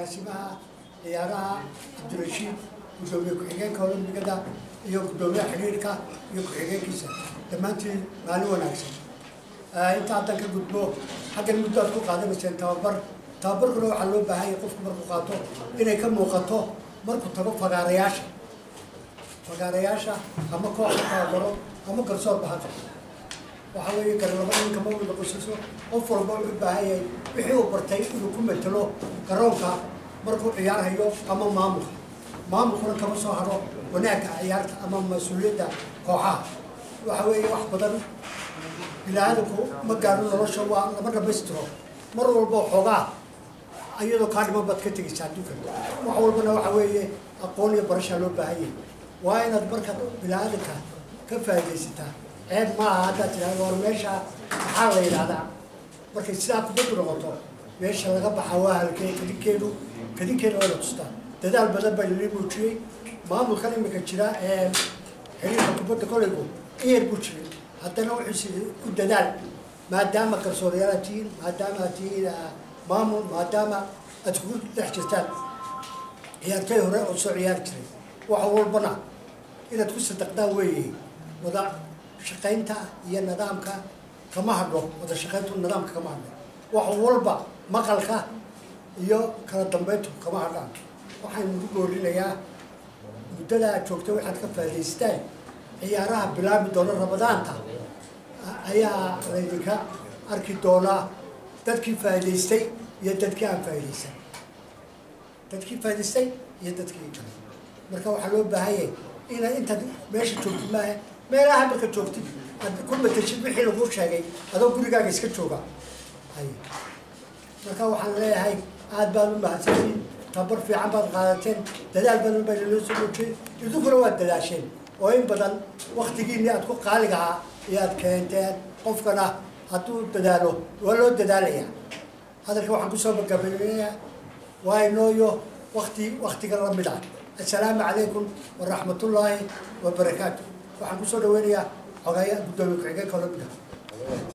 agaasimaha ciyaaraha cabdirashiid guddoomiye ku-xigeenka olombigada iyo guddoomiyaha xiriirka iyo ku-xigeenkiisa dhammaantiin maalin wanaagsan inta haddan ka gudbo xaggan muddo aad ku qaadanayseen tababar tababarkuna waxaa loo baahan yahay qofku markuu qaato inay ka muuqato markuu tago fagaarayaasha fagaarayaasha ama kooxa tababaro ama garsoorba ha qabto waxaa weeye garlaba ninka ma wada qusiso qof walba wuxuu baahan yahay wixii uu bartay inuu ku metelo garoonka markuu ciyaarhayo ama maamulka maamulkuna kama soo haro wanaagga ciyaarta ama mas-uuliyadda kooxaha waxa weeye wax badan bini-aadamku ma gaaro nolosha waa lama dhamaystiro mar walba xoogaa iyadoo kaa dhiman baad ka tegaysa adduunka wax walbana waxa weeye aqoon iyo barashaa loo baahan yahay waa inaad markaad bini-aadanka ka faaidaysataa ceeb maaha haddaad tidhahdo war meesha maxaa la yidhahdaa markay sidaa kubaddu noqoto meesha laga baxa waa halkee kadinkeedu kadinkeeda waa la tustaa dadaal badan baa lili muujiyey maamulkan imika jira ee xiriirka kubadda kolaygu iyar buu jiray haddana wuxuu si ku dadaal maadaama garsoorayaal aad tihiin maadaama aad tihiin maamul maadaama aad kugu dhex jirtaan ciyaartay hore oo soo ciyaari jiray wax walbana inaad ku sadaqdaan weeye wada shaqaynta iyo nidaamka kama hadho wada shaqayntu nidaamka kama hadho wax walba maqalka iyo kala dambeyntu kama hadhaan waxaan ugu goorinayaa muddada aad joogta waxaad ka faa'idaystaan ciyaaraha bilaabi doona ramadaanta ayaa laydinka arki doonaa dadkii faa'idaystay iyo dadkii aan faa'iidaysan dadkii faa'idaystay iyo dadkii kale marka waxaa loo baahan yahay inaad intaad meesha joogtid maaha meelaha marka joogtid aad ku matashid wixii laguu sheegay adoo gurigaaga iska jooga hay marka waxaan leeyahay aad baad u mahadsantiin tabar fiican baad qaadateen dadaal badan baa naloo soo muujiyey idinkuna waad dadaasheen oo in badan waktigiini aad ku qaaligahaa ayaad keenteen qofkana hadduu dadaalo waa loo dadaalayaa hadalka waxaan kusoo magabanayaa waa inooyo wakti waktiga lamid ah assalaamu calaykum waraxmatullaahi wabarakaatu waxaan kusoo dhaweynayaa xogaaya guddoomiye ku-xigeenka olombiga